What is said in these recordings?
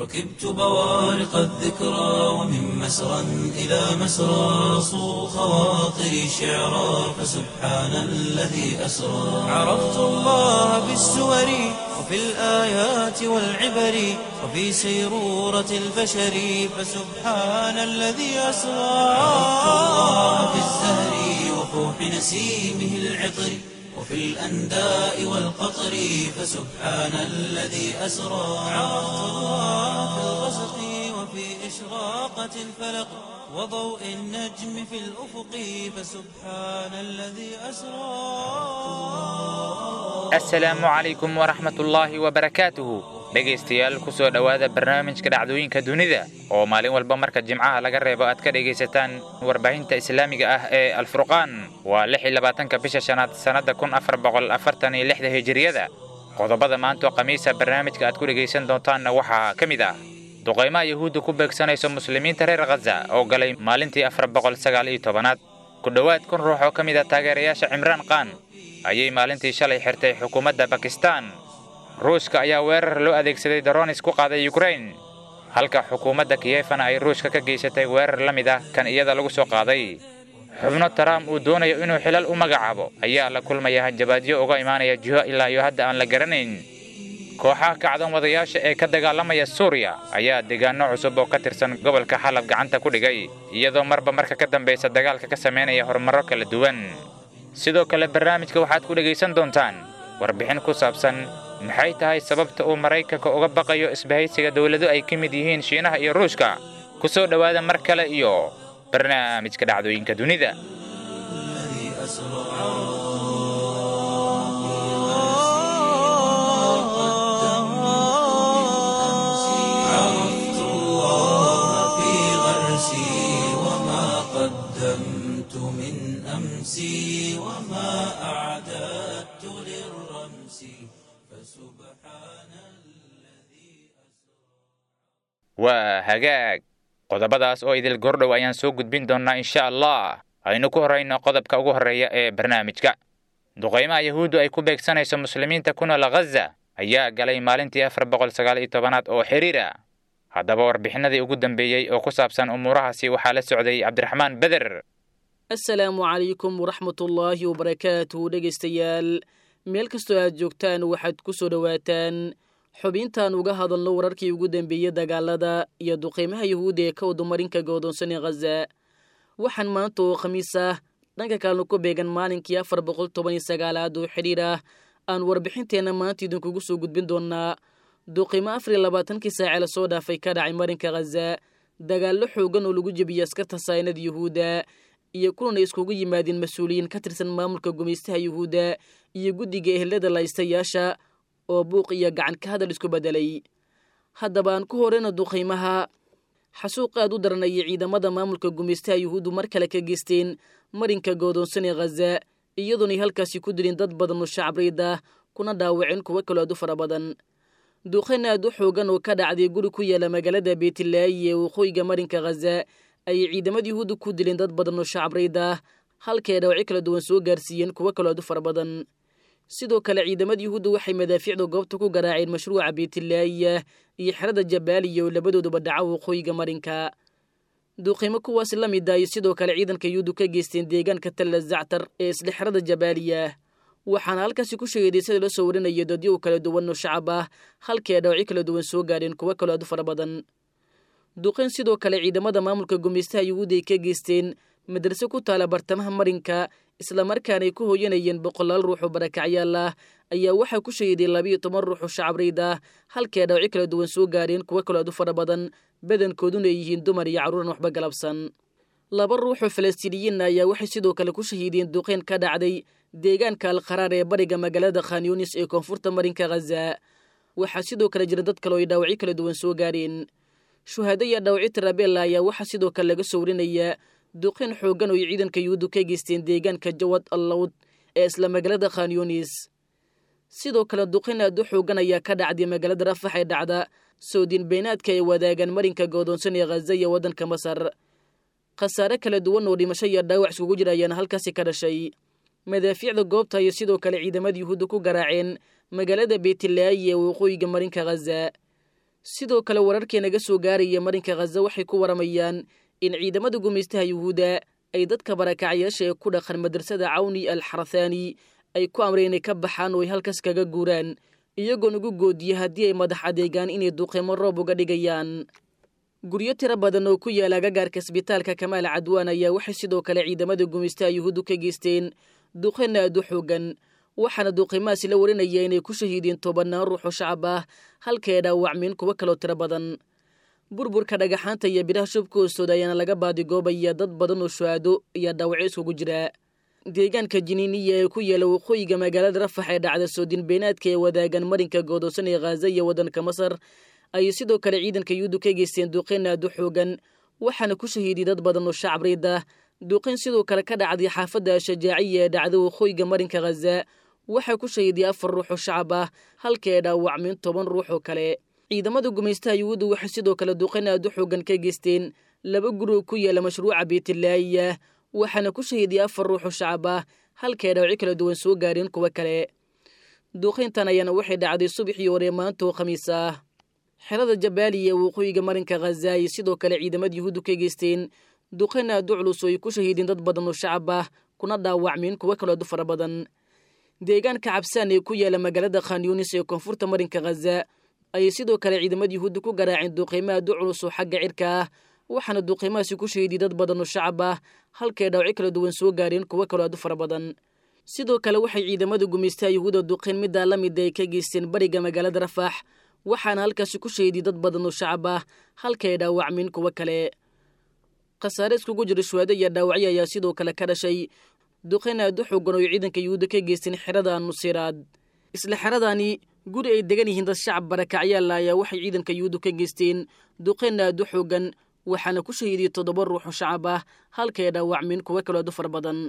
ركبت بوارق الذكرى ومن مسرى إلى مسرى صو خواطري شعرا فسبحان الذي أسرى عرفت الله بالسور وفي الآيات والعبر وفي سيرورة البشر فسبحان الذي أسرى عرفت الله في الزهر وفوح نسيمه العطر وفي الأنداء والقطر فسبحان الذي أسرى عرفت الله في الغسق وفي إشراقة الفلق وضوء النجم في الأفق فسبحان الذي أسرى asalaamu calaykum waraxmatullaahi wabarakaatuhu dhegaystayaal ku soo dhowaada barnaamijka dhacdooyinka dunida oo maalin walba marka jimcaha laga reebo aad ka dhegaysataan warbaahinta islaamiga ah ee alfurqaan waa lix iyo labaatanka bisha shanaad sannadda kun afar boqol afartan iyo lixda hijiriyada qodobada maantoo khamiisa barnaamijka aad ku dhegaysan doontaanna waxaa ka mid ah duqaymaha yuhuudda ku beegsanayso muslimiinta reer khaza oo galay maalintii afar boqol sagaal iyo tobanaad ku dhowaad kun ruux oo ka mid ah taageerayaasha cimraan qaan ayay maalintii shalay xirtay xukuumadda bakistan ruushka ayaa weerar loo adeegsaday daronis ku qaaday yukrain halka xukuumadda kiyefana ay ruushka ka geysatay weerar la mid ah kan iyada lagu soo qaaday xubno trump uu doonayo inuu xilal u magacaabo ayaa la kulmaya hanjabaadyo uga imaanaya jiho ilaa iyo hadda aan la garanayn kooxaha kacdan wadayaasha ee ka dagaalamaya suuriya ayaa deegaano cusub oo ka tirsan gobolka xalab gacanta ku dhigay iyadoo marba marka ka dambaysa dagaalka ka samaynaya horumarro kala duwan sidoo kale barnaamijka waxaad ku dhegaysan doontaan warbixin ku saabsan maxay tahay sababta uu maraykanka uga baqayo isbahaysiga dowlado ay ka mid yihiin shiinaha iyo ruushka ku soo dhowaada mar kale iyo barnaamijka dhacdooyinka dunida الذي أسرى عرفت الله في غرسي وما قدمت من أمسي وما أعددت للرمس فسبحان waa hagaag qodobadaas oo idil gordhow ayaan soo gudbin doonnaa insha allah aynu ku horrayno qodobka ugu horreeya ee barnaamijka duqaymaha yahuuddu ay ku beegsanayso muslimiinta ku nool khaza ayaa galay maalintii afar boqol sagaal iyo tobanaad oo xiriir ah haddaba warbixinadii ugu dambeeyey oo ku saabsan umuurahaasi waxaa la socday cabdiraxmaan beder asalaamu calaykum waraxmatullaahi wabarakaatuhu dhegaystayaal meel kastoo aad joogtaan waxaad ku soo dhowaataan xubintaan uga hadalno wararkii ugu dambeeyey dagaalada iyo duqeymaha yuhuudda ee ka wadumarinka go'doonsan ee khaza waxaan maanta oo khamiis ah dhanka kalena ku beegan maalinkii afar boqol toban iyo sagaalaad oo xidhiir ah aan warbixinteenna maanta idinkugu soo gudbin doonnaa duqeymo afar iyo labaatankii saace la soo dhaafay ka dhacay marinka khaza dagaallo xoogan oo lagu jebiyey askarta saynada yuhuudda iyo kulan ay iskugu yimaadeen mas-uuliyiin ka tirsan maamulka gumaystaha yuhuudda iyo guddiga ehelada laystayaasha oo buuq iyo gacan ka hadal isku beddelay haddaba aan ku horeyna duqaymaha xasuuq aad u daranayay ciidamada maamulka gumaystaha yuhuuddu mar kale ka geysteen marinka goodoonsan ee khaza iyadoonay halkaasi ku dilin dad badan oo shacabreyd ah kuna dhaawaceen kuwo kaloo aad u fara badan duqayn aad u xoogan oo ka dhacday guri ku yaala magaalada beetilaayi ee waqooyiga marinka khaza ayay ciidamada yuhuudda ku dileen dad badan oo shacabreyd ah halkay dhaawacyo kala duwan soo gaarsiiyeen kuwo kaloo aad u fara badan sidoo kale ciidamada yuhuudda waxay madaafiicda goobta ku garaaceen mashruuca beetilaayiya iyo xerada jabaaliya oo labadooduba dhaca waqooyiga marinka duuqiimo kuwaas la mid ah iyo sidoo kale ciidanka yuhuuddu ka geysteen deegaanka talla zactar ee isla xerada jabaaliya waxaana halkaasi ku sheegay sida loo soo warinaya dadyo kala duwan oo shacab ah halkii ay dhawacyo kala duwan soo gaadheen kuwo kaloo aad u fara badan duqayn sidoo kale ciidamada maamulka gumaystaha yuhuudda ay ka geysteen madrase ku taala bartamaha marinka islamarkaana ay ku hooyanayeen boqolaal ruux oo barakacyaal ah ayaa waxaa ku shahiday labiiyo toban ruux oo shacabreyd ah halkii ay dhawacyo kala duwan soo gaadheen kuwo kaloo aad u fara badan badankooduna ay yihiin dumar iyo carruuran waxba galabsan laba ruux oo falastiiniyiinna ayaa waxay sidoo kale ku shahiideen duqayn ka dhacday deegaanka alqaraar ee bariga magaalada khanyunis ee koonfurta marinka khaza waxaa sidoo kale jira dad kale oo ay dhaawacyo kala duwan soo gaadheen shuhaado iyo dhaawacyo tarabeella ayaa waxaa sidoo kale laga soo warinayaa duqayn xooggan oo ay ciidanka yuhuuddu ka geysteen deegaanka jawad allawd ee isla magaalada khanyunis sidoo kale duqayn aad u xooggan ayaa ka dhacday magaalada rafax ee dhacda soodiin beenaadka ay wadaagaan marinka goodoonsan ee khaza iyo waddanka masar khasaare kala duwan oo dhimasho iyo dhaawac iskugu jira ayaana halkaasi ka dhashay madaafiicda goobta iyo sidoo kale ciidamada yuhuudda ku garaaceen magaalada beetilaayi ee waqooyiga marinka khaza sidoo kale wararkii naga soo gaaraya marinka khaza waxay ku waramayaan in ciidamada gumaystaha yuhuudda ay dadka barakacyaasha ee ku dhaqan madrasada cawni al xarathaani ay ku amreen inay ka baxaan oo ay halkaas kaga guuraan iyagoon ugu goodiya haddii ay madax adeegaan inay duqeymo roob uga dhigayaan guryo tiro badan oo ku yaala agagaarka isbitaalka kamaal cadwaan ayaa waxay sidoo kale ciidamada gumaystaha yuhuuddu ka geysteen duqeyn aad u xoogan waxaana duqeymahaasi la warinaya inay ku shahiideen tobanaan ruux oo shacab ah halkae dhaawacmeen kuwo kaloo tiro badan burburka dhagaxaanta iyo biraha shubka hoostooda ayaana laga baadigoobaya dad badan oo shuhaado iyo dhaawacyo iskugu jira deegaanka jiniiniya ee ku yaala waqooyiga magaalada rafax ee dhacda soodin beenaadka ee wadaagan marinka goodoosan ee khaza iyo waddanka masar ayay sidoo kale ciidanka yuhuuddu ka geysteen duqeyn aad u xoogan waxaana ku shahiiday dad badan oo shacab riid ah duqeyn sidoo kale ka dhacday xaafadda shajaaciya ee dhacda waqooyiga marinka khaza waxaa ku shahiiday afar ruux oo shacab ah halka ee dhaawacmeen toban ruux oo kale ciidamada gumaystaha yuhuuddu waxay sidoo kale duqeyn aad u xoogan ka geysteen laba guri oo ku yaala mashruuca beytlaayiya waxaana ku shahiiday afar ruux oo shacab ah halka ee dhaawacyo kala duwan soo gaareen kuwo kale duqeyntan ayaana waxay dhacday subaxii hore maanta oo khamiis ah xerada jabaaliya ee waqooyiga marinka khaza ay sidoo kale ciidamada yuhuuddu ka geysteen duqeyn aad u culus oo ay ku shahiideen dad badan oo shacab ah kuna dhaawacmeen kuwo kaloo aad u fara badan deegaanka cabsaan ee ku yaala magaalada khanyunis ee koonfurta marinka khaza ayay sidoo kale ciidamada yuhuudda ku garaaceen duqeymo aad u culus oo xagga cirka ah waxaana duqeymahaasi ku shahiiday dad badan oo shacab ah halkae dhaawacyo kala duwan soo gaareen kuwo kaloo aad u fara badan sidoo kale waxay ciidamada gumaystaha yuhuudda duqeyn middaa la mida ay ka geysteen bariga magaalada rafax waxaana halkaasi ku shahiiday dad badan oo shacab ah halkae dhaawacmeen kuwo kale khasaare iskugu jira shuhaado iyo dhaawacyo ayaa sidoo kale ka dhashay duqeyn aad u xoogan oo ay ciidanka yuhuudda ka geysteen xerada nusiraad isla xeradani guri ay degan yihiin dad shacab barakacyaala ayaa waxay ciidanka yuhuuddu ka geysteen duqeyn aad u xoogan waxaana ku shahiiday toddoba ruux oo shacab ah halkae dhaawacmeen kuwo kaloo aad u fara badan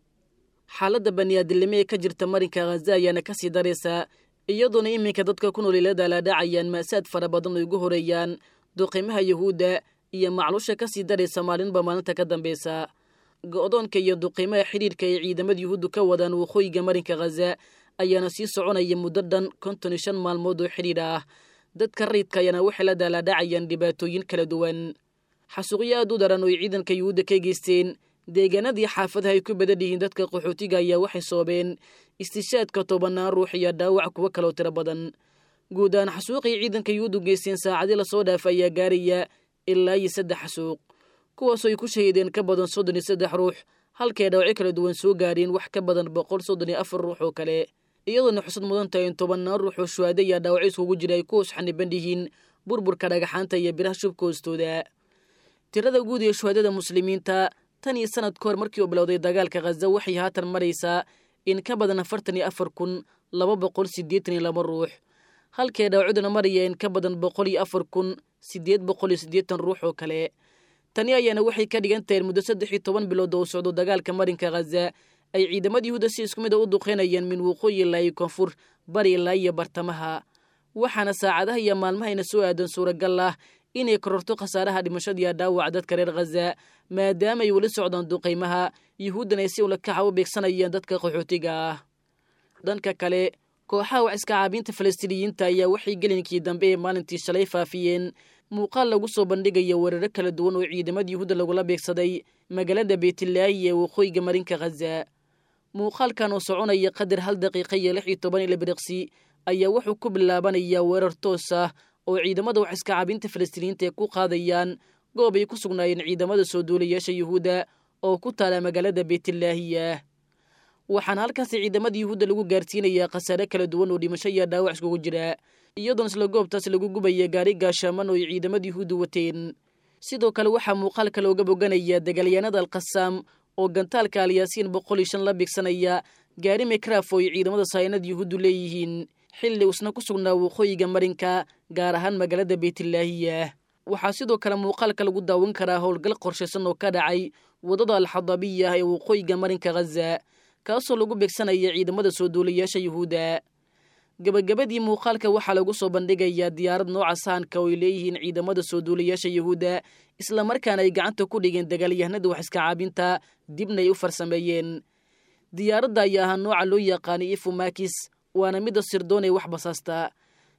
xaaladda baniaadilnimo ee ka jirta marinka khaza ayaana ka sii daraysaa iyadoona iminka dadka ku nool ilada la dhacayaan maasaad fara badan oo ugu horeeyaan duqeymaha yuhuudda iyo macluusha ka sii daraysa maalinba maalinta ka dambeysa go'doonka iyo duqeymaha xidhiirka ay ciidamada yuhuuddu ka wadaan waqooyiga marinka khaza ayaana sii soconaya muddo dhan konton iyo shan maalmood oo xidhiidh ah dadka rayidka ayaana waxay la daalaadhacayaan dhibaatooyin kala duwan xasuuqyo aad u daran oo ay ciidanka yuhuudda ka geysteen deegaanadii xaafadaha ay ku badan yihiin dadka qaxootiga ayaa waxay soobeen istishaadka tobanaan ruux iyo dhaawac kuwo kaloo tiro badan guud ahaan xasuuqay ciidanka yuhuuddu geysteen saacadii lasoo dhaafa ayaa gaaraya ilaa iyo saddex xasuuq kuwaasoo ay ku shahiideen ka badan soddon iyo saddex ruux halkae dhaawacyo kala duwan soo gaareen wax ka badan boqol soddon iyo afar ruux oo kale iyadoona xusad mudan tahay in tobannaan ruux oo shuhaado iyo dhaawacyo iskugu jira ay ku hoos xaniban yihiin burburka dhagaxaanta iyo biraha shubka hoostooda tirada guud ee shuhaadada muslimiinta tan iyo sanad ka hor markii uu bilowday dagaalka khaza waxay haatan maraysaa in ka badan afartan iyo afar kun laba boqol siddeetan iyo laba ruux halkae dhaawacduna maraya in ka badan boqol iyo afar kun siddeed boqol iyo siddeetan ruux oo kale tani ayaana waxay ka dhigan tahay muddo saddex iyo toban bilood oo socdo dagaalka marinka khaza ay ciidamada yuhuudda si isku mid a u duqeynayaan min waqooyi ilaa iyo koonfur bari ilaa iyo bartamaha waxaana saacadaha iyo maalmahayna soo aadan suuragal ah inay kororto khasaaraha dhimashada iyo dhaawaca dadka reer khaza maadaama ay weli socdaan duqaymaha yuhuuddana ay si ulakaxa u beegsanayeen dadka qaxootiga ah dhanka kale kooxaha wax iska caabiinta falastiiniyiinta ayaa waxay gelinkii dambe ee maalintii shalay faafiyeen muuqaal lagu soo bandhigaya weeraro kala duwan oo ciidamada yuhuudda lagula beegsaday magaalada beytlaayi ee waqooyiga marinka khaza muuqaalkan oo soconaya qadar hal daqiiqa iyo lix iyo toban ila biriqsi ayaa wuxuu ku bilaabanayaa weerar toos ah oo ciidamada wax iska caabinta falastiiniyiinta ay ku qaadayaan goob ay ku sugnaayeen ciidamada soo duulayaasha yuhuudda oo ku taala magaalada beytlaahiya waxaana halkaasi ciidamada yuhuudda lagu gaarsiinayaa khasaare kala duwan oo dhimasho iyo dhaawac iskugu jira iyadoona isla goobtaas lagu gubaya gaari gaashaaman oo ay ciidamada yuhuudda wateen sidoo kale waxaa muuqaalka looga boganaya dagaalyahanada alkhasaam oo gantaalka alyaasiin boqol iyo shan la bigsanaya gaari mekraf oo ay ciidamada saynada yuhuuddu leeyihiin xilli usna ku sugnaa waqooyiga marinka gaar ahaan magaalada beytlaahiya waxaa sidoo kale muuqaalka lagu daawan karaa howlgal qorshaysan oo ka dhacay waddada alxadabiya ee waqooyiga marinka khaza kaasoo lagu beegsanaya ciidamada soo duulayaasha yuhuudda gebagabadii muuqaalka waxaa lagu soo bandhigayaa diyaarad nooca sahanka oo ay leeyihiin ciidamada soo duulayaasha yuhuudda islamarkaana ay gacanta ku dhigeen dagaalyahanada wax iska caabinta dibna ay u farsameeyeen diyaaradda ayaa ahaa nooca loo yaqaanay ifumakis waana midda sirdoon ee wax basaasta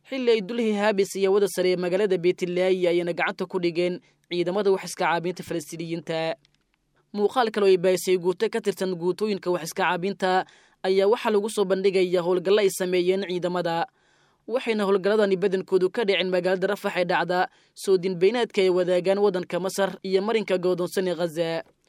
xilli ay dulhi haabis iyo wada sare ee magaalada beetilaayi ayayna gacanta ku dhigeen ciidamada wax iska caabinta falastiiniyiinta muuqaal kaloo ay bahisay guuto ka tirsan guutooyinka wax iska caabinta ayaa waxaa lagu soo bandhigaya howlgallo ay sameeyeen ciidamada waxayna howlgalladani badankoodu ka dhicin magaalada rafax ee dhacda soo dinbaynaadka ay wadaagaan waddanka masar iyo marinka godoonsan ee khaza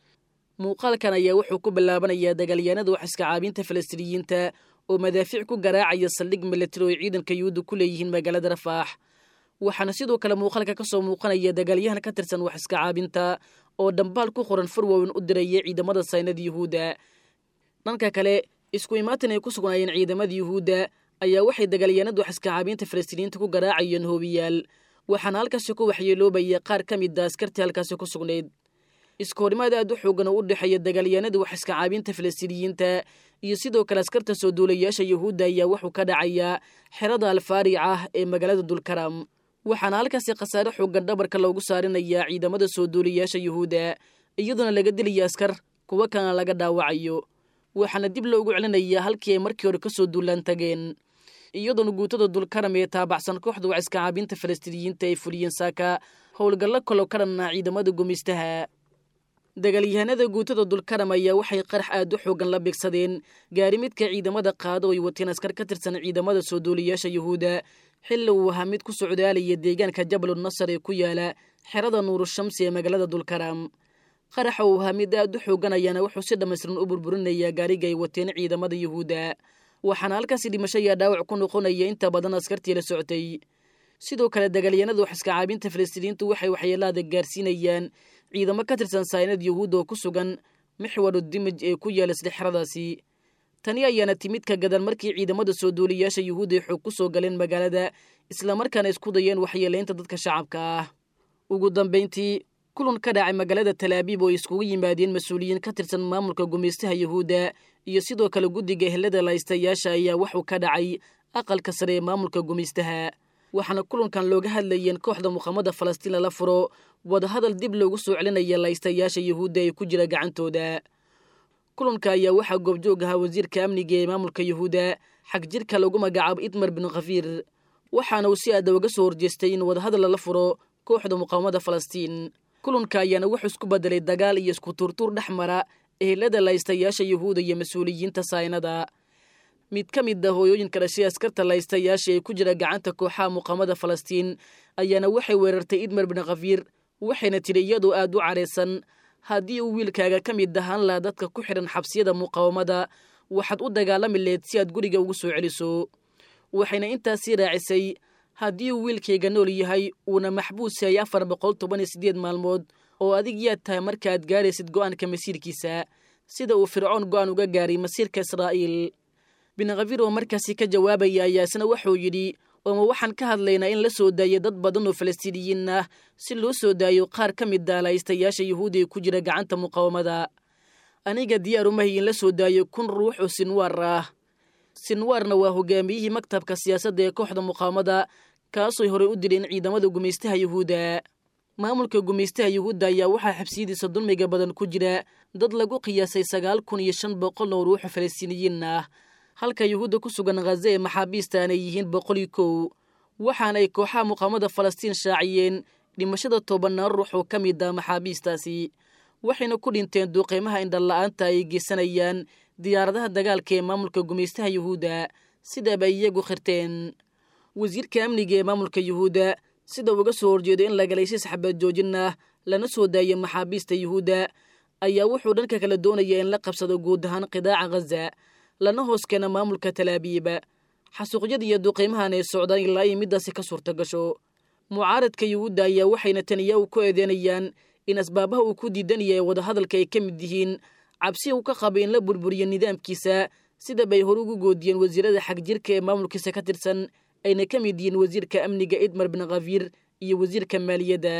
muuqaalkan ayaa wuxuu ku bilaabanayaa dagaalyahanada wax iska caabinta falastiiniyiinta oo madaafiic ku garaacaya saldhig milatari oo ay ciidanka yuhuudda ku leeyihiin magaalada rafaax waxaana sidoo kale muuqaalka ka soo muuqanaya dagaalyahan ka tirsan wax iska caabinta oo dhambaal ku qoran farwowin u diraya ciidamada saynada yuhuudda dhanka kale isku imaatin ay ku sugnaayeen ciidamada yuhuudda ayaa waxay dagaalyahanada wax iska caabinta falastiiniyiinta ku garaacayeen hoobiyaal waxaana halkaasi ku waxyeeloobaya qaar ka mid a askartii halkaasi ku sugnayd isku horimaad aad u xoogan oo u dhexeeya dagaalyahanada wax iska caabinta falastiiniyiinta iyo sidoo kale askarta soo duulayaasha yuhuudda ayaa wuxuu ka dhacayaa xerada alfaaric ah ee magaalada dulkaram waxaana halkaasi khasaare xoogan dhabarka loogu saarinayaa ciidamada soo duulayaasha yuhuudda iyadoona laga dilaya askar kuwo kalena laga dhaawacayo waxaana dib loogu celinayaa halkii ay markii hore kasoo duulaan tageen iyadoona guutada dulkaram ee taabacsan kooxda wax iska caabinta falastiiniyiinta ay fuliyeen saaka howlgallo kaloo ka dhan ah ciidamada gumaystaha dagaalyahanada guutada dulkaram ayaa waxay qarax aad u xoogan la bigsadeen gaari midka ciidamada qaado ay wateen askar ka tirsan ciidamada soo duulayaasha yuhuudda xilli uu ahaa mid ku socdaalaya deegaanka jabalu nasar ee ku yaala xerada nuurushamsi ee magaalada dulkaram qaraxa uu ahaa mid aad u xoogan ayaana wuxuu si dhammaystiran u burburinayaa gaariga ay wateen ciidamada yuhuudda waxaana halkaasi dhimasho iyo dhaawac ku noqonaya inta badan askartii la socotay sidoo kale dagaalyahanada wax iska caabinta falastiiniyiintu waxay waxyeelaada gaarsiinayaan ciidamo ka tirsan saynad yuhuudda oo ku sugan mixwaru dimij ee ku yaala isdhexradaasi tani ayaana timid ka gadan markii ciidamada soo duuliyaasha yuhuudda ay xoog ku soo galeen magaalada islamarkaana isku dayeen waxyeelaynta dadka shacabka ah ugu dambayntii kulan ka dhacay magaalada talaabiib oo ay iskugu yimaadeen mas-uuliyiin ka tirsan maamulka gumaystaha yuhuudda iyo sidoo kale guddiga ehelada laystayaasha ayaa wuxuu ka dhacay aqalka sare ee maamulka gumaystaha waxaana kulankan looga hadlayeen kooxda muqaamada falastiin lala furo wadahadal dib loogu soo celinaya laystayaasha yuhuudda ee ku jira gacantooda kulanka ayaa waxaa goobjoog ahaa wasiirka amniga ee maamulka yuhuudda xag jirka lagu magacaabo idmar bin khafiir waxaana uu si aada uga soo horjeestay in wadahadal lala furo kooxda muqaamada falastiin kulanka ayaana wuxuu isku bedelay dagaal iyo isku tuurtuur dhex mara ehelada laystayaasha yuhuudda iyo mas-uuliyiinta saynada mid ka mid ah hooyooyinka dhashay askarta laystayaasha ee ku jira gacanta kooxaha muqaamada falastiin ayaana waxay weerartay idmar bin khafiir waxayna tidhi iyadoo aad u cadhaysan haddii uu wiilkaaga ka mid ahaan laha dadka ku xidhan xabsiyada muqaawamada waxaad u dagaalami leed si aad guriga ugu soo celiso waxayna intaasii raacisay haddii uu wiilkayga nool yahay uuna maxbuus yahay afar boqol toban iyo siddeed maalmood oo adig yaad tahay markaaad gaaraysid go'aanka masiirkiisa sida uu fircoon go'aan uga gaaray masiirka israa'iil bin khafiir oo markaasi ka jawaabaya ayaa isna wuxuu yidhi ooma waxaan ka hadlaynaa in la soo daayo dad badan oo falastiiniyiin ah si loo soo daayo qaar ka mid ah laystayaasha yuhuudda ee ku jira gacanta muqaawamada aniga diyaar umahay in la soo daayo kun ruux oo sinwaar ah sinwaarna waa hogaamiyihii maktabka siyaasadda ee kooxda muqaawamada kaasooy horey u dileen ciidamada gumaystaha yuhuudda maamulka gumaystaha yuhuudda ayaa waxaa xabsiyadiisa dulmiga badan ku jira dad lagu qiyaasay sagaal kun iyo shan boqol oo ruuxo falastiiniyiin ah halka yuhuudda ku sugan khaza ee maxaabiista aanay yihiin boqol iyo kow waxaana ay kooxaha muqaamada falastiin shaaciyeen dhimashada tobanaan ruux oo ka mid ah maxaabiistaasi waxayna ku dhinteen duuqeymaha indhala-aanta ay geysanayaan diyaaradaha dagaalka ee maamulka gumaystaha yuhuudda sidaaba iyagu khirteen wasiirka amniga ee maamulka yuhuudda sida uga soo horjeedo in lagalaysis xabad joojin ah lana soo daayo maxaabiista yuhuudda ayaa wuxuu dhanka kale doonayaa in la qabsado guud ahaan qidaaca khaza lana hoos keena maamulka talaabiiba xasuuqyada iyo duqeymahan ay socdaan ilaa ay middaasi ka suurta gasho mucaaradka yuhuudda ayaa waxayna taniyahu ku eedeynayaan in asbaabaha uu ku diidan yahay wadahadalka ay ka mid yihiin cabsi uu ka qabay in la burburiyo nidaamkiisa sida bay hore ugu goodiyeen wasiirada xag jirka ee maamulkiisa ka tirsan ayna ka mid yihiin wasiirka amniga idmar bin khafiir iyo wasiirka maaliyadda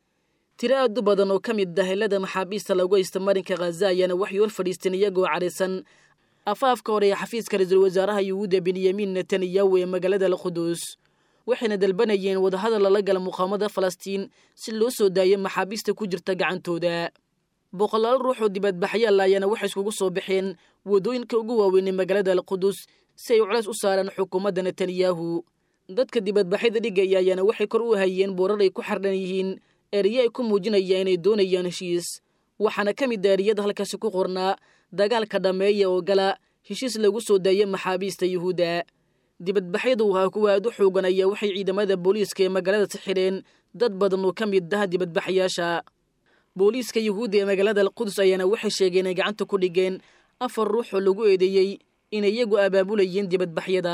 tiro aad u badan oo ka mid ah helada maxaabiista lagu haysta marinka khaza ayaana waxay hor fadhiisteen iyagoo cadhaysan afaafka hore ee xafiiska ra-iisul wasaaraha yuhuudda benyamin netanyahu ee magaalada alquduus waxayna dalbanayeen wadahadal lala gala muqaamada falastiin si loo soo daayo maxaabiista ku jirta gacantooda boqolaal ruux oo dibadbaxyaal ayaana waxay iskugu soo baxeen waddooyinka ugu waaweyn ee magaalada alquduus si ay culays u saaraan xukuumadda netanyahu dadka dibadbaxyada dhigaya ayaana waxay kor u hayeen boorar ay ku xardhan yihiin eriye ay ku muujinayaan inay doonayaan heshiis waxaana ka mid a eriyada halkaasi ku qornaa dagaalka dhammeeya oo gala heshiis lagu soo daaya maxaabiista yuhuudda dibadbaxyadu wahaa kuwa aad u xoogan ayaa waxay ciidamada booliiska ee magaalada xidheen dad badan oo ka mid ah dibadbaxyaasha booliiska yuhuudda ee magaalada alqudus ayaana waxay sheegeen inay gacanta ku dhigeen afar ruux oo lagu eedeeyey inay iyagu abaabulayeen dibadbaxyada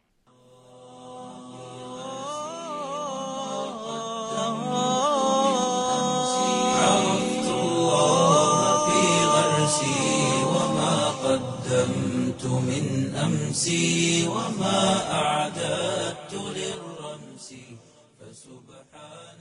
عرفت الله في غرسي وما قدمت من أمسي وما أعددت للرمس فسبحان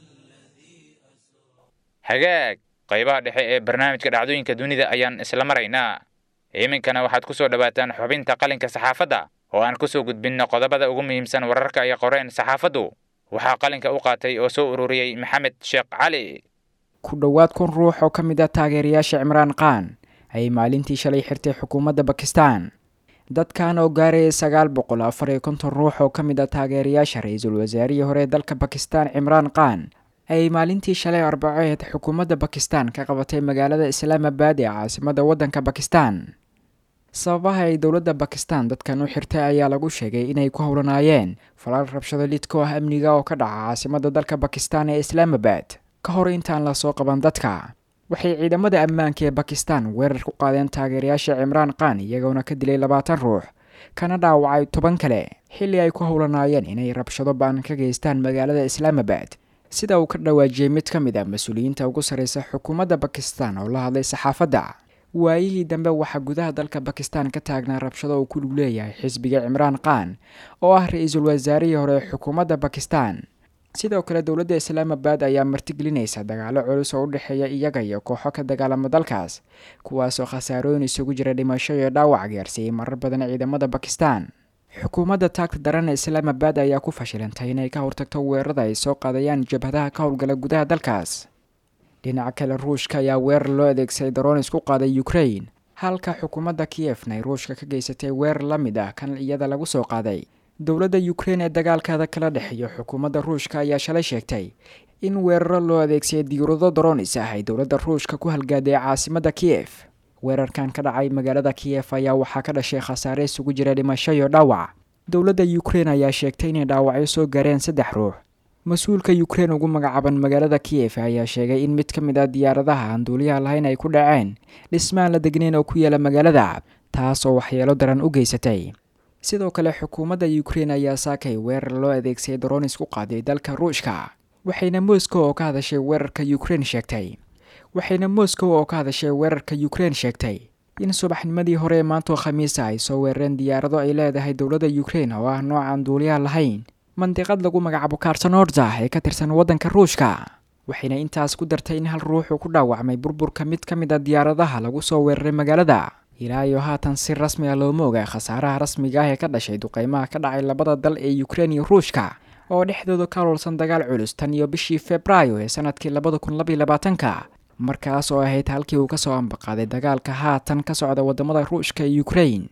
hagaag qaybaha dhexe ee barnaamijka dhacdooyinka dunida ayaan isla maraynaa iminkana waxaad ku soo dhowaataan xubinta qalinka saxaafadda oo aan ku soo gudbinno qodobada ugu muhiimsan wararka ay qoreen saxaafaddu waxaa qalinka u qaatay oo soo ururiyey maxamed sheekh cali ku dhowaad kun ruux oo ka mid ah taageerayaasha cimraan khan ayay maalintii shalay xirtay xukuumadda bakistan dadkan oo gaaraya sagaal boqol afar iyo konton ruux oo ka mid ah taageerayaasha ra-iisul wasaarihii hore ee dalka bakistan cimraan khan ayay maalintii shalay arbaceed xukuumadda bakistan ka qabatay magaalada islaamabad ee caasimadda waddanka bakistan sababaha ay dowladda bakistan dadkan u xirtay ayaa lagu sheegay inay ku howlanaayeen falaal rabshado lidko ah amniga oo ka dhaca caasimadda dalka bakistan ee islaamabad ka hor intaan lasoo qaban dadka waxay ciidamada ammaanka ee bakistan weerar ku qaadeen taageerayaasha cimraan khan iyagoona ka dilay labaatan ruux kana dhaawacay toban kale xilli ay ku howlanaayeen inay rabshado baan ka geystaan magaalada islaamabad sida uu ka dhawaajiyey mid ka mid ah mas-uuliyiinta ugu sarreysa xukuumadda bakistan oo la hadlay saxaafadda waayihii dambe waxaa gudaha dalka bakistan ka taagnaa rabshado uu ku lug leeyahay xisbiga cimraan khan oo ah ra-iisul wasaarihii hore ee xukuumadda bakistan sidoo kale dowladda islaamabad ayaa martigelinaysa dagaalo culus oo u dhexeeya iyaga iyo kooxo ka dagaalama dalkaas kuwaasoo khasaarooyin isugu jira dhimasho iyo dhaawac gaarsiiyey marar badan ciidamada bakistan xukuumadda taagta daran ee islaamabad ayaa ku fashilantay inay ka hortagto weerarada ay soo qaadayaan jabhadaha ka howlgala gudaha dalkaas dhinaca kale ruushka ayaa weerar loo adeegsaday daroon isku qaaday ukrain halka xukuumadda kiyefna ay ruushka ka geysatay weerar la mid ah kan iyada lagu soo qaaday dowladda ukrein ee dagaalkaada kala dhexeeyo xukuumadda ruushka ayaa shalay sheegtay in weeraro loo adeegsaday diyaurado daronis ah ay dowladda ruushka ku halgaaday caasimadda kiyef weerarkan ka dhacay magaalada kiyef ayaa waxaa ka dhashay khasaare isugu jira dhimasho iyo dhaawac dowladda ukrein ayaa sheegtay inay dhaawacyo soo gaareen saddex ruux mas-uulka ukrein ugu magacaaban magaalada kiyef ayaa sheegay in mid ka mid ah diyaaradaha aan duuliyaha lahayn ay ku dhaceen dhismaan la degnayn oo ku yaala magaalada taas oo waxyeelo daran u geysatay sidoo kale xukuumadda ukrein ayaa saakay weerar loo adeegsaday daronis ku qaaday dalka ruushka waxayna moscow oo ka hadashay weerarka ukrein sheegtay waxayna moscow oo ka hadashay weerarka ukrein sheegtay in subaxnimadii hore ee maantoo khamiisa ay soo weerareen diyaarado ay leedahay dowladda ukrein oo ah noocan duuliyaha lahayn mandiqad lagu magacaabo kartanorza ee ka tirsan waddanka ruushka waxayna intaas ku dartay in hal ruux uu ku dhaawacmay burburka mid ka mid a diyaaradaha lagu soo weeraray magaalada ilaa iyo haatan si rasmi ah looma oga khasaaraha rasmiga ah ee ka dhashay duqeymaha ka dhacay labada dal ee ukrein iyo ruushka oo dhexdooda ka hololsan dagaal culus tan iyo bishii februaayo ee sanadkii labada kun labaiyo labaatanka markaas oo ahayd halkii uu kasoo ambaqaaday dagaalka haatan ka socda wadamada ruushka iyo ukrein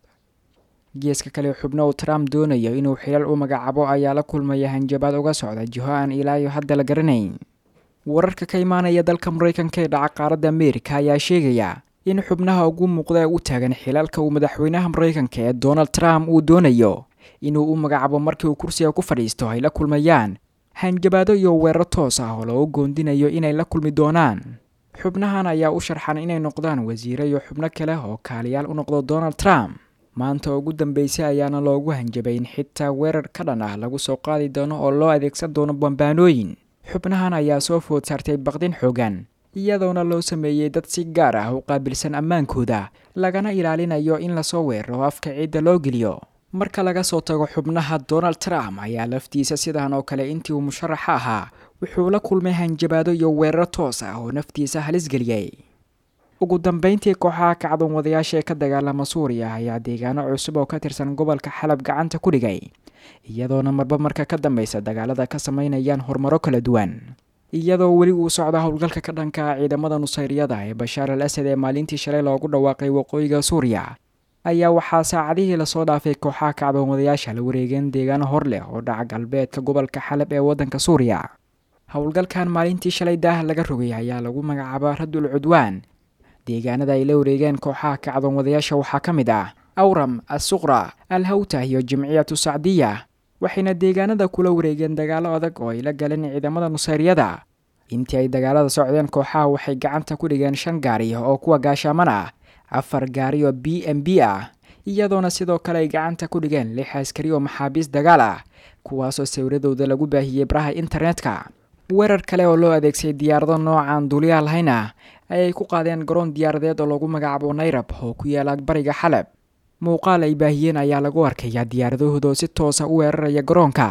geeska kale xubno uu trump doonayo inuu xilal u magacaabo ayaa la kulmaya hanjabaad uga socda jiho aan ilaa iyo hadda la garanayn wararka ka imaanaya dalka maraykanka ee dhaca qaaradda ameerika ayaa sheegaya in xubnaha ugu muuqda u taagan xilalka uu madaxweynaha maraykanka ee donald trump uu doonayo inuu u magacaabo markii uu kursiga ku fadhiisto ay la kulmayaan hanjabaado iyo weerar toos ah oo loogu goondinayo inay la kulmi doonaan xubnahan ayaa u sharxan inay noqdaan wasiire iyo xubno kale oo kaaliyaal u noqdo donald trump maanta ugu dambeysay ayaana loogu hanjabay in xitaa weerar ka dhan ah lagu soo qaadi doono oo loo adeegsan doono bambaanooyin xubnahan ayaa soo food saartay baqdin xoogan iyadoona loo sameeyey dad si gaar ah u qaabilsan ammaankooda lagana ilaalinayo in lasoo weeraro afka ciidda loo geliyo marka laga soo tago xubnaha donald trump ayaa laftiisa sidan oo kale intii uu musharaxa ahaa wuxuu la kulmay hanjabaado iyo weeraro toos ah oo naftiisa halis geliyey ugu dambeyntii kooxaha kacdoon wadayaasha ee ka dagaalama suuriya ayaa deegaano cusub oo ka tirsan gobolka xalab gacanta ku dhigay iyadoona marba marka ka dambeysa dagaalada ka sameynayaan horumaro kala duwan iyadoo weli uu socda howlgalka ka dhanka ah ciidamada nusayriyada ee bashaar al asad ee maalintii shalay loogu dhawaaqay waqooyiga suuriya ayaa waxaa saacadihii lasoo dhaafay kooxaha kacdoonwadayaasha la wareegeen deegaano hor leh oo dhaca galbeedka gobolka xalab ee waddanka suuriya howlgalkan maalintii shalay daaha laga rogay ayaa lagu magacaabaa radul cudwaan deegaanada ay la wareegeen kooxaha kacdoonwadayaasha waxaa ka mid ah awram assuqra al hawta iyo jimciyatu sacdiya waxayna deegaanada kula wareegeen dagaalo adag oo ay la galeen ciidamada nusayryada intii ay dagaalada socdeen kooxaha waxay gacanta ku dhigeen shan gaari oo kuwa gaashaaman ah afar gaari oo b m b ah iyadoona sidoo kale ay gacanta ku dhigeen lix askari oo maxaabiis dagaal ah kuwaasoo sawiradooda lagu baahiyey baraha internetka weerar kale oo loo adeegsaday diyaarado noocan duuliyaha lahayn ah ayay ku qaadeen garoon diyaaradeed oo lagu magacaabo nayrab oo ku yaala bariga xalab muuqaal ay baahiyeen ayaa lagu arkayaa diyaaradahooda oo si toosa u weeraraya garoonka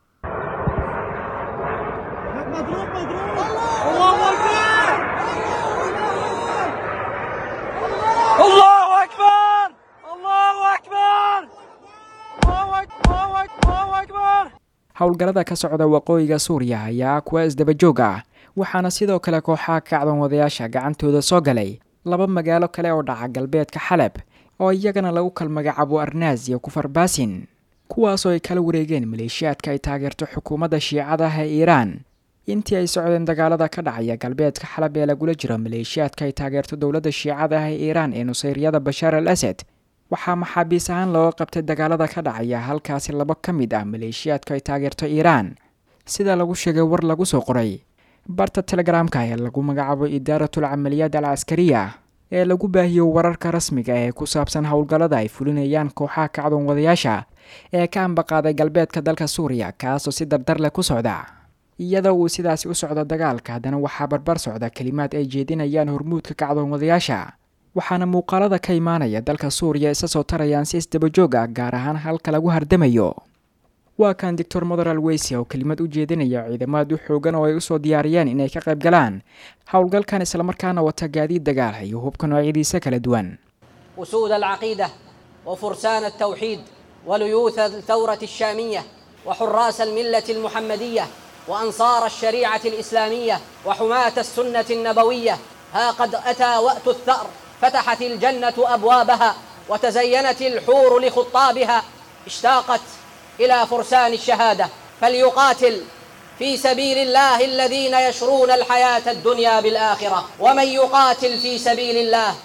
howlgallada ka socda waqooyiga suuriya ayaa kuwa isdabajoog ah waxaana sidoo kale kooxaha kacdoon wadayaasha gacantooda soo galay laba magaalo kale oo dhaca galbeedka xalab oo iyagana lagu kal magacaabo arnaas iyo kufarbaasin kuwaasoo ay kala wareegeen maleeshiyaadka ay taageerto xukuumadda shiicadaha ee iiraan intii ay socdeen dagaalada ka dhacaya galbeedka xalab ee lagula jiro maleeshiyaadka ay taageerto dowladda shiicadaha ee iiraan ee nusayryada bashaar al asad waxaa maxaabiis ahaan looga qabtay dagaalada ka dhacaya halkaasi labo ka mid ah maleeshiyaadka ay taageerto iiraan sida lagu sheegay war lagu soo qoray barta telegaraamka ee lagu magacaabo idaaratul camaliyaad al caskariya ee lagu baahiyo wararka rasmiga ee ku saabsan howlgallada ay fulinayaan kooxaha kacdoon wadayaasha ee ka ambaqaaday galbeedka dalka suuriya kaasoo si dardar leh ku socda iyadoo uu sidaasi u socdo dagaalka haddana waxaa barbar socda kelimaad ay jeedinayaan hormuudka kacdoon wadayaasha waxaana muuqaalada ka imaanaya dalka suuriya isa soo tarayaan si isdabajoog ah gaar ahaan halka lagu hardamayo waa kan doctor moderal weysi oo kelimad u jeedinaya ciidamaad u xoogan oo ay usoo diyaariyeen inay ka qayb galaan howlgalkan islamarkaana wata gaadiid dagaal iyo hubka noocyadiisa kala duwan أسود العقيدة وفرسان التوحيد وليوث الثورة الشامية وحراس الملة المحمدية وأنصار الشريعة الإسلامية وحماة السنة النبوية ها قد أتى وقت الثأر فتحت الجنة أبوابها وتزينت الحور لخطابها اشتاقت إلى فرسان الشهادة فليقاتل في سبيل الله الذين يشرون الحياة الدنيا بالآخرة ومن يقاتل في سبيل الله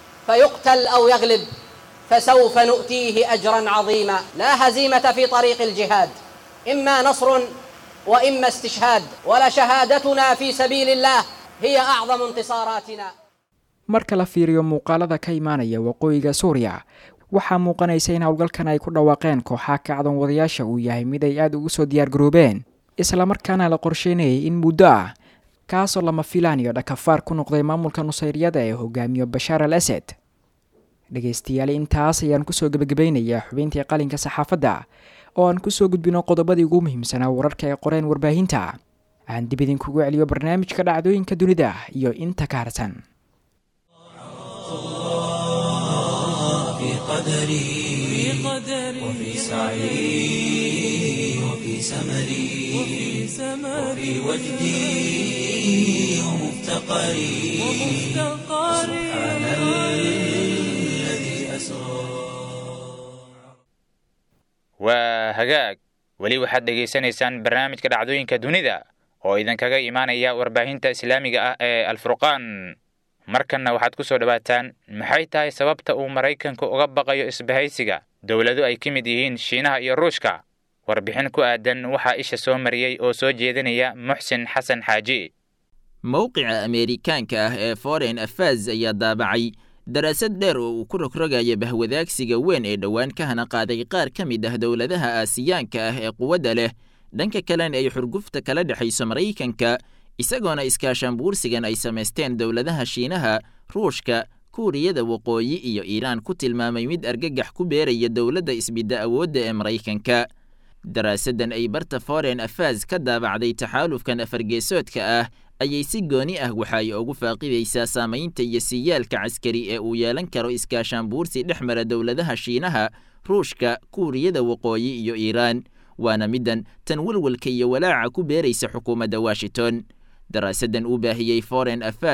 فيقتل أو يغلب فسوف نؤتيه أجرا عظيما لا هزيمة في طريق الجهاد إما نصر وإما استشهاد ولشهادتنا في سبيل الله هي أعظم انتصاراتنا marka la fiiriyo muuqaalada ka imaanaya waqooyiga suuriya waxaa muuqanaysa in howlgalkan ay ku dhawaaqeen kooxaha kacdoon wadayaasha uu yahay mid ay aada ugu soo diyaargaroobeen islamarkaana la qorsheynayay in muddo ah kaasoo lama filaan iyo dhakafaar ku noqday maamulka nusayryada ee hogaamiyo bashaar al asad dhegaystayaal intaas ayaan kusoo gebagabaynayaa xubintii qalinka saxaafadda oo aan kusoo gudbino qodobadii ugu muhiimsanaa wararka ay qoreen warbaahinta aan dib idinkugu celiyo barnaamijka dhacdooyinka dunida iyo inta ka harsan في قدري وفي سعي وفي سمري وفي وجدي ومفتقري سبحان الذي أسرى waa hagaag weli waxaad dhegaysanaysaan barnaamijka dhacdooyinka dunida oo idinkaga imaanaya warbaahinta islaamiga ah ee alfurqaan markanna waxaad ku soo dhowaataan maxay tahay sababta uu maraykanku uga baqayo isbahaysiga dowlado ay ka mid yihiin shiinaha iyo ruushka warbixin ku aadan waxaa isha soo mariyey oo soo jeedinaya muxsin xasan xaaji mowqica ameerikaanka ah ee foreign affairs ayaa daabacay daraasad dheer oo uu ku rogrogaya bahwadaagsiga weyn ee dhowaan ka hana qaaday qaar ka mid ah dowladaha aasiyaanka ah ee quwadda leh dhanka kalena ay xurgufta kala dhexayso maraykanka isagoona iskaashaanbuursigan ay samaysteen dowladaha shiinaha ruushka kuuriyada waqooyi iyo iiraan ku tilmaamay mid argagax ku beeraya dowladda isbidda awoodda ee maraykanka daraasaddan ay barta foreign affairs ka daabacday taxaalufkan afargeesoodka ah ayay si gooni ah waxa ay ugu faaqidaysaa saamaynta iyo siyaalka caskari ee uu yeelan karo iskaashaanbuursi dhex mara dowladaha shiinaha ruushka kuuriyada waqooyi iyo iiraan waana middan tan walwalka iyo walaaca ku beeraysa xukuumadda washington daraasaddan uu baahiyey foreign affairs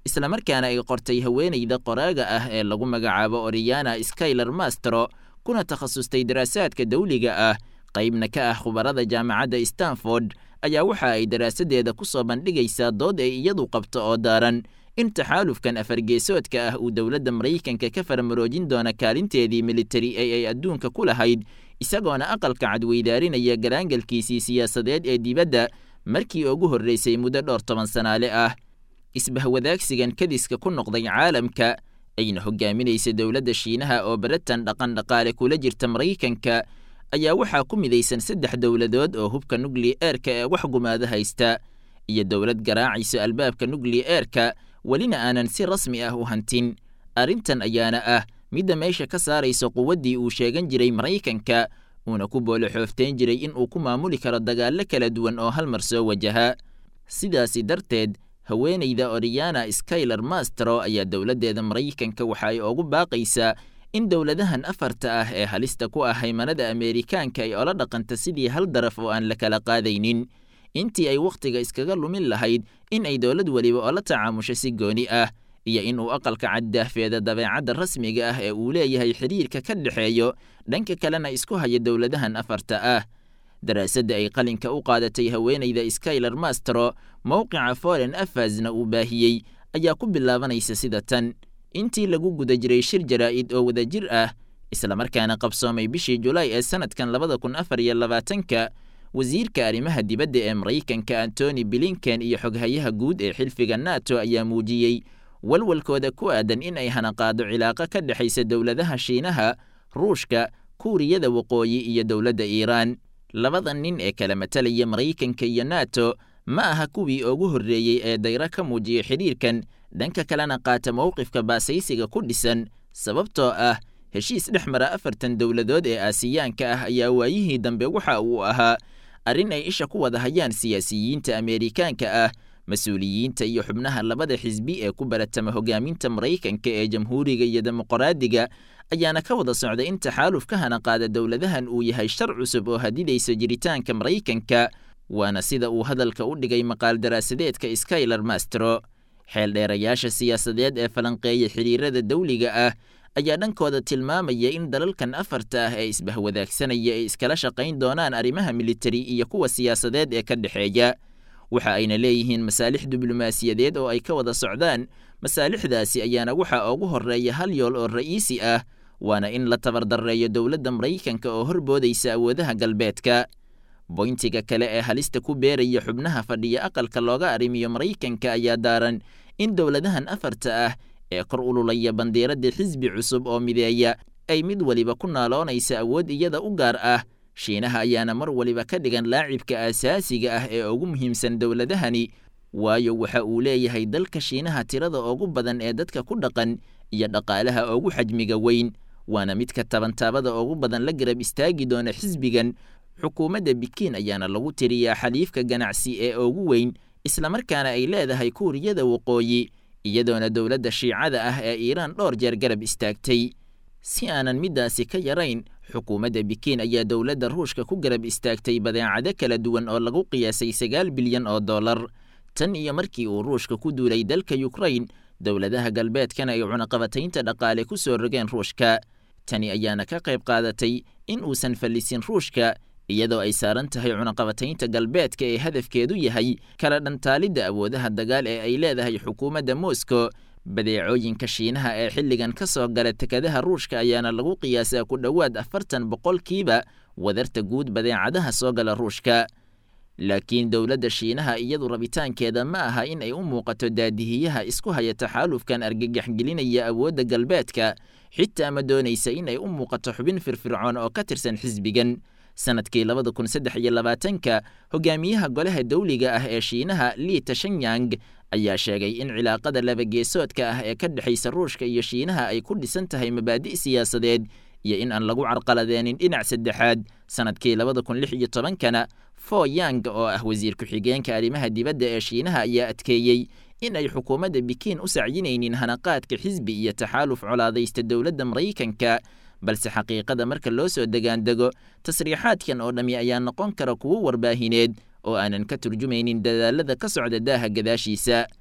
islamarkaana ay qortay haweenayda qoraaga ah ee lagu magacaabo oriyana skyler mastro kuna takhasustay daraasaadka dawliga ah qaybna ka ah khubarada jaamacadda stanford ayaa waxa ay daraasadeeda ku soo bandhigaysaa dood ay iyadu qabto oo daaran in taxaalufkan afargeesoodka ah uu dowladda maraykanka ka farmaroojin doona kaalinteedii militari ee ay adduunka ku lahayd isagoona aqalka cadweydaarinaya garaangalkiisii siyaasadeed ee dibadda markii ugu horraysay muddo dhowr toban sanaale ah isbahwadaagsigan kadiska ku noqday caalamka ayna hogaaminaysa dowladda shiinaha oo baratan dhaqan dhaqaale kula jirta maraykanka ayaa waxaa ku midaysan saddex dowladood oo hubka nukli-eerka ee wax gumaado haysta iyo dowlad garaacayso albaabka nukli-eerka welina aanan si rasmi ah u hantin arrintan ayaana ah midda meesha ka saaraysa quwaddii uu sheegan jiray maraykanka uuna ku boolo xoofteen jiray in uu ku maamuli karo dagaallo kala duwan oo hal mar soo wajaha sidaasi darteed haweenayda oriyana skyler mastro ayaa dowladdeeda maraykanka waxa ay ugu baaqaysaa in dowladahan afarta ah ee halista ku ah haymanada ameerikaanka ay ola dhaqanta sidii hal daraf oo aan la kala qaadaynin intii ay wakhtiga iskaga lumin lahayd in ay dowlad weliba oola tacaamusho si gooni ah iyo in uu aqalka caddaafeeda dabeecadda rasmiga ah ee uu leeyahay xidhiirka ka dhexeeyo dhanka kalena isku haya dowladahan afarta ah daraasadda ay qalinka u qaadatay haweenayda skyler mastro mowqica foreign affairsna uu baahiyey ayaa ku bilaabanaysa sida tan intii lagu guda jiray shir jaraa'id oo wadajir ah islamarkaana qabsoomay bishii julaay ee sanadkan labada kun afar iyo labaatanka wasiirka arrimaha dibadda ee maraykanka antony blinken iyo xoghayaha guud ee xilfiga nato ayaa muujiyey walwalkooda ku aadan in ay hanaqaado cilaaqo ka dhexaysa dowladaha shiinaha ruushka kuuriyada waqooyi iyo dowladda iiraan labada nin ee kala matalaya maraykanka iyo nato ma aha kuwii ugu horreeyey ee dayro ka muujiyay xidhiirkan dhanka kalena qaata mowqifka baasaysiga ku dhisan sababtoo ah heshiis dhex mara afartan dowladood ee aasiyaanka ah ayaa waayihii dambe waxa uu ahaa arrin ay isha ku wada hayaan siyaasiyiinta ameerikaanka ah mas-uuliyiinta iyo xubnaha labada xisbi ee ku baratama hogaaminta maraykanka ee jamhuuriga iyo dimuqraadiga ayaana ka wada socda in taxaaluf ka hana qaada dowladahan uu yahay shar cusub oo hadidaysa jiritaanka maraykanka waana sida uu hadalka u dhigay maqaal daraasadeedka skyler mastro xeeldheerayaasha siyaasadeed ee falanqeeya xidhiirada dawliga ah ayaa dhankooda tilmaamaya in dalalkan afarta ah ee isbahwadaagsanaya ay iskala shaqayn doonaan arrimaha militari iyo kuwa siyaasadeed ee ka dhexeeya waxa ayna leeyihiin masaalix diblomaasiyadeed oo ay ka wada socdaan masaalixdaasi ayaana waxaa ugu horreeya hal yool oo ra'iisi ah waana in la tabardarreeyo dowladda maraykanka oo horboodaysa awoodaha galbeedka boyntiga kale ee halista ku beeraya xubnaha fadhiya aqalka looga arrimiyo maraykanka ayaa daaran in dowladahan afarta ah ee kor ululaya bandiiradda xisbi cusub oo mideeya ay mid weliba ku naaloonaysa awood iyada u gaar ah shiinaha ayaana mar waliba ka dhigan laacibka aasaasiga ah ee ugu muhiimsan dowladahani waayo waxa uu leeyahay dalka shiinaha tirada ugu badan ee dadka ku dhaqan iyo dhaqaalaha ugu xajmiga weyn waana midka tabantaabada ugu badan la garab istaagi doona xisbigan xukuumadda bikiin ayaana lagu tiriyaa xaliifka ganacsi ee ugu weyn islamarkaana ay leedahay kuuriyada waqooyi iyadoona dowladda shiicada ah ee iiraan dhowr jeer garab istaagtay si aanan middaasi ka yarayn xukuumadda bikiin ayaa dowladda ruushka ku garab istaagtay badeecado kala duwan oo lagu qiyaasay sagaal bilyan oo dollar tan iyo markii uu ruushka ku duulay dalka yukrain dowladaha galbeedkana ay cunaqabataynta dhaqaale ku soo rogeen ruushka tani ayaana ka qayb qaadatay in uusan fallisin ruushka iyadoo ay saaran tahay cunaqabataynta galbeedka ee hadafkeedu yahay kala dhantaalidda awoodaha dagaal ee ay leedahay xukuumadda moscow badeecooyinka shiinaha ee xilligan ka soo gala tekadaha ruushka ayaana lagu qiyaasaa ku dhowaad afartan boqolkiiba wadarta guud badeecadaha soo gala ruushka laakiin dowladda shiinaha iyadu rabitaankeeda ma aha in ay u muuqato daadihiyaha isku haya taxaalufkan argagaxgelinaya awoodda galbeedka xitaa ma doonaysa in ay u muuqato xubin firfircoon oo ka tirsan xisbigan sanadkii labada kun saddex iyo labaatanka hogaamiyaha golaha dawliga ah ee shiinaha lii tashanyang ayaa sheegay in cilaaqada labageesoodka ah ee ka dhexaysa ruushka iyo shiinaha ay ku dhisan tahay mabaadi' siyaasadeed iyo in aan lagu carqaladeenin dhinac saddexaad sanadkii labada kun lix iyo tobankana fo yang oo ah wasiir ku-xigeenka arrimaha dibadda ee shiinaha ayaa adkeeyey in ay xukuumadda bikiin u sacyinaynin hanaqaadka xisbi iyo taxaaluf colaadaysta dowladda maraykanka balse xaqiiqada marka loo soo degaandego tasriixaadkan oo dhammi ayaa noqon kara kuwo warbaahineed oo aanan ka turjumaynin dadaalada ka socda daaha gadaashiisa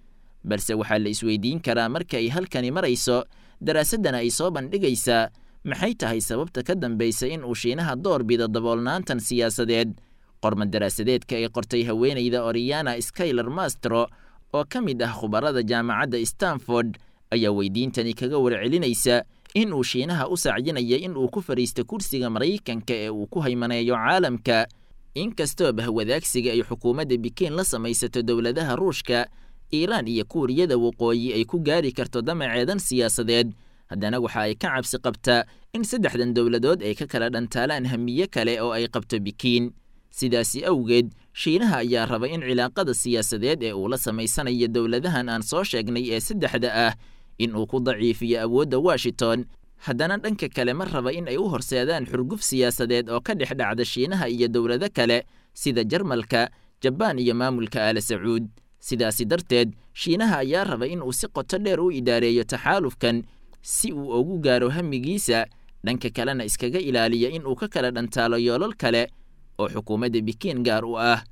balse waxaa la isweydiin karaa marka ay halkani marayso daraasaddana ay soo bandhigaysaa maxay tahay sababta ka dambaysa in uu shiinaha door bido daboolnaantan siyaasadeed qorma daraasadeedka ay qortay haweenayda oriana skyler mastro oo ka mid ah khubarada jaamacadda stanford ayaa weydiintani kaga warcelinaysa in uu shiinaha u sacyinaya in uu ku fadhiisto kursiga maraykanka ee uu ku haymaneeyo caalamka inkastoo bahwadaagsiga ay xukuumadda bikiin la samaysato dowladaha ruushka iiraan iyo kuuriyada waqooyi ay ku gaari karto damaceedan siyaasadeed haddana waxa ay ka cabsi qabtaa in saddexdan dowladood ay ka kala dhantaalaan hamiye kale oo ay qabto bikiin sidaasi awgeed shiinaha ayaa raba in cilaaqada siyaasadeed ee uu la samaysanayo dowladahan aan soo sheegnay ee saddexda ah in uu ku daciifiyo awoodda washington haddana dhanka kale ma raba in ay u horseedaan xurguf siyaasadeed oo ka dhex dhacda shiinaha iyo dowlado kale sida jarmalka jabaan iyo maamulka aala sacuud sidaasi darteed shiinaha ayaa raba in uu si qoto dheer u idaareeyo taxaalufkan si uu ugu gaaro hamigiisa dhanka kalena iskaga ilaaliya in uu ka kala dhantaalo yoolal kale oo xukuumadda bikiin gaar u ah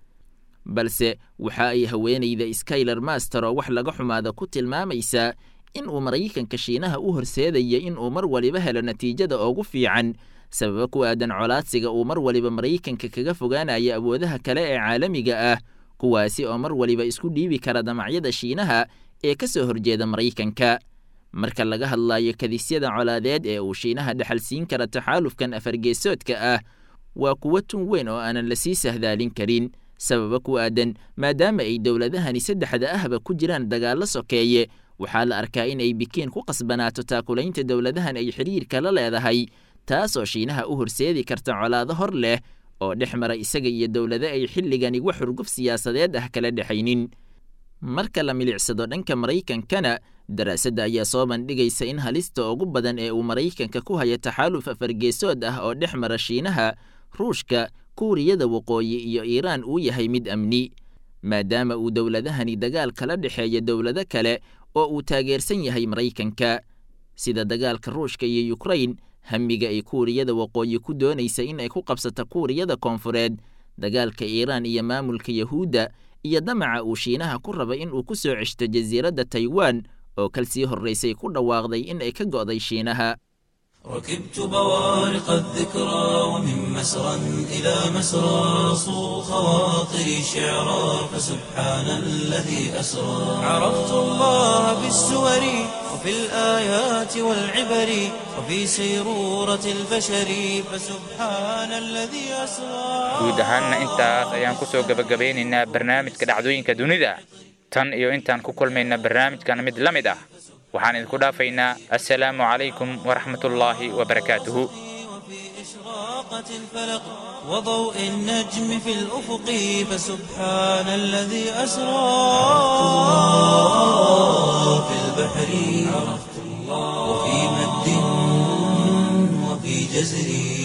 balse waxa ay haweenayda skyler master oo wax laga xumaada ku tilmaamaysaa in uu maraykanka shiinaha u horseedaya in uu mar waliba helo natiijada ugu fiican sababa ku aadan colaadsiga uu mar waliba maraykanka kaga fogaanayo awoodaha kale ee caalamiga ah kuwaasi oo mar waliba isku dhiibi kara damacyada shiinaha ee ka soo horjeeda maraykanka marka laga hadlayo kadisyada colaadeed ee uu shiinaha dhexal siin kara taxaalufkan afargeesoodka ah waa kuwo tun weyn oo aanan lasii sahdaalin karin sababa ku aadan maadaama ay dowladahani saddexda ahba ku jiraan dagaallo sokeeye waxaa la arkaa in ay bikiin ku qasbanaato taakulaynta dowladahan ay xidhiirka la leedahay taasoo shiinaha u horseedi karta colaado hor leh oo dhex mara isaga iyo dowlado ay xilligani wax xurguf siyaasadeed ah kala dhexaynin marka la milicsado dhanka maraykankana daraasadda ayaa soo bandhigaysa in halista ugu badan ee uu maraykanka ku haya taxaaluf afargeesood ah oo dhex mara shiinaha ruushka kuuriyada waqooyi iyo iiraan uu yahay mid amni maadaama uu dowladahani dagaal kala dhexeeya dowlado kale oo uu taageersan yahay maraykanka sida dagaalka ruushka iyo yukrain hamiga ay kuuriyada waqooyi ku doonaysa in ay ku qabsato kuuriyada koonfureed dagaalka iiraan iyo maamulka yahuudda iyo damaca uu shiinaha ku raba in uu ku soo ceshto jasiiradda taiwan oo kalsii horraysay ku dhawaaqday in ay ka go'day shiinaha ركبت بوارق الذكرى ومن مسرى إلى مسرى صو خواطري شعرا فسبحان الذي أسرى عرفت الله بالسور وفي الآيات والعبر وفي سيرورة البشر فسبحان الذي أسرى guud ahaanna intaas ayaan ku soo gebagabeynaynaa barnaamijka dhacdooyinka dunida tan iyo intaan ku kulmayna barnaamijkan mid la mid ah waxaan idinku dhaafaynaa assalaamu calaykum waraxmatullaahi wabarakaatuhu وفي إشراقة الفلق وضوء النجم في الأفق فسبحان الذي أسرى في البحر عرفت الله وفي مد وفي جزر